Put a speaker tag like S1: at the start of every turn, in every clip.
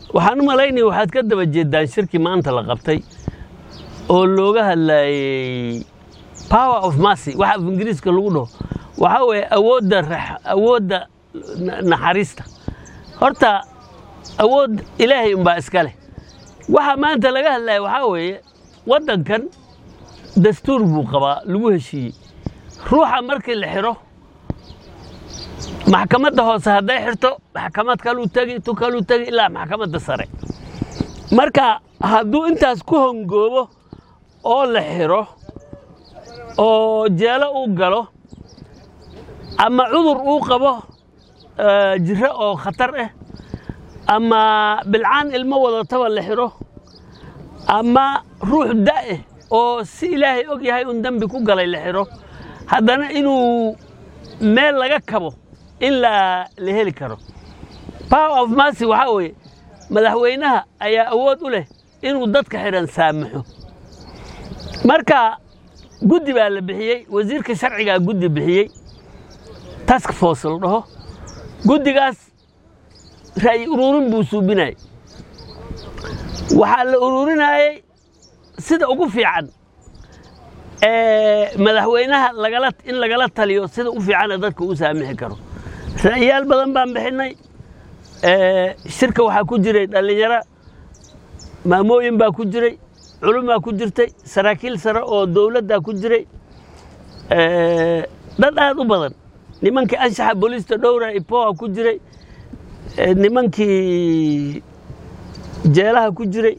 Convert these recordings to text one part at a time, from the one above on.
S1: waxaan u malaynaya waxaad ka daba jeedaan shirkii maanta la qabtay oo looga hadlayey power of mercy waxa af ingiriiska lagu dhaho waxaa weeye awoodda rax- awoodda na- naxariista horta awood ilaahay unbaa iska leh waxa maanta laga hadlaya waxaa weeye waddankan dastuur buu qabaa lagu heshiiyey ruuxa markii la xiro maxkamadda hoose hadday xirto maxkamad kaluu tegi tu kaluu tegi ilaa maxkamadda sare marka hadduu intaas ku hongoobo oo la xiro oo jeelo uu galo ama cudur uu qabo eh, jiro oo khatar ah ama bilcaan ilmo wadataba la xiro ama ruux da'eh oo si ilaahay og yahay un dembi ku galay la xiro haddana inuu meel laga kabo in la la heli karo power of mercy waxaa weeye madaxweynaha ayaa awood u leh inuu dadka xidhan saamaxo marka guddi baa la bixiyey wasiirka sharcigaa guddi bixiyey task force la dhaho guddigaas ra'yi ururin buu suubinayay waxaa la ururinayey sida ugu fiican ee madaxweynaha lagala in lagala taliyo sida u fiicana dadka u saamixi karo ra'yaal badan baan bixinay ee shirka waxaa ku jiray dhallinyaro maamooyin baa ku jiray culumaa ku jirtay saraakiil sare oo dowladdaa ku jiray ee, dad aad u badan nimankii anshaxa booliista dhowra ipoa ku jiray ee, nimankii jeelaha ku jiray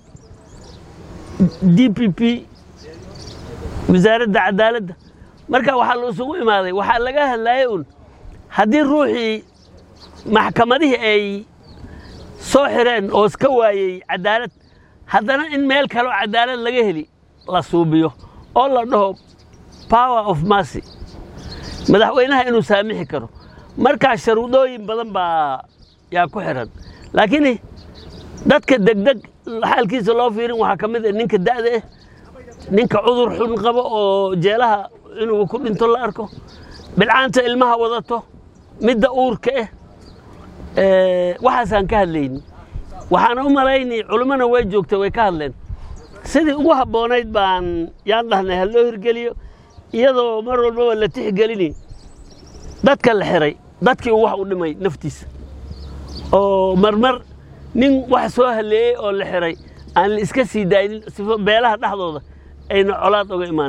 S1: d p p wasaaradda cadaaladda marka waxaa la isugu imaaday waxaa laga hadlayay un haddii ruuxii maxkamadihii ay soo xireen oo iska waayey cadaalad haddana in meel kaleo cadaalad laga heli la suubiyo oo la dhaho power of mercy madaxweynaha inuu saamixi karo markaa sharuudooyin badan baa yaa ku xiran laakiin dadka degdeg xaalkiisa loo fiirin waxaa ka mid ah ninka da'da ah ninka cudur xun qabo oo jeelaha inuu ku dhinto la arko bilcaanta ilmaha wadato midda uurka ah ee, waxaasaan ka hadlayni waxaan u malaynay culimmona way joogtay way ka hadleen sidii ugu habboonayd baan yaan dhahnay ha loo hirgeliyo iyadoo mar walbaba la tixgelini dadka la xiray dadkii uu wax u dhimay naftiisa oo marmar nin wax soo haleeyey oo la xiray aan la iska sii daaynin sifo beelaha dhexdooda ayna colaad oga imaan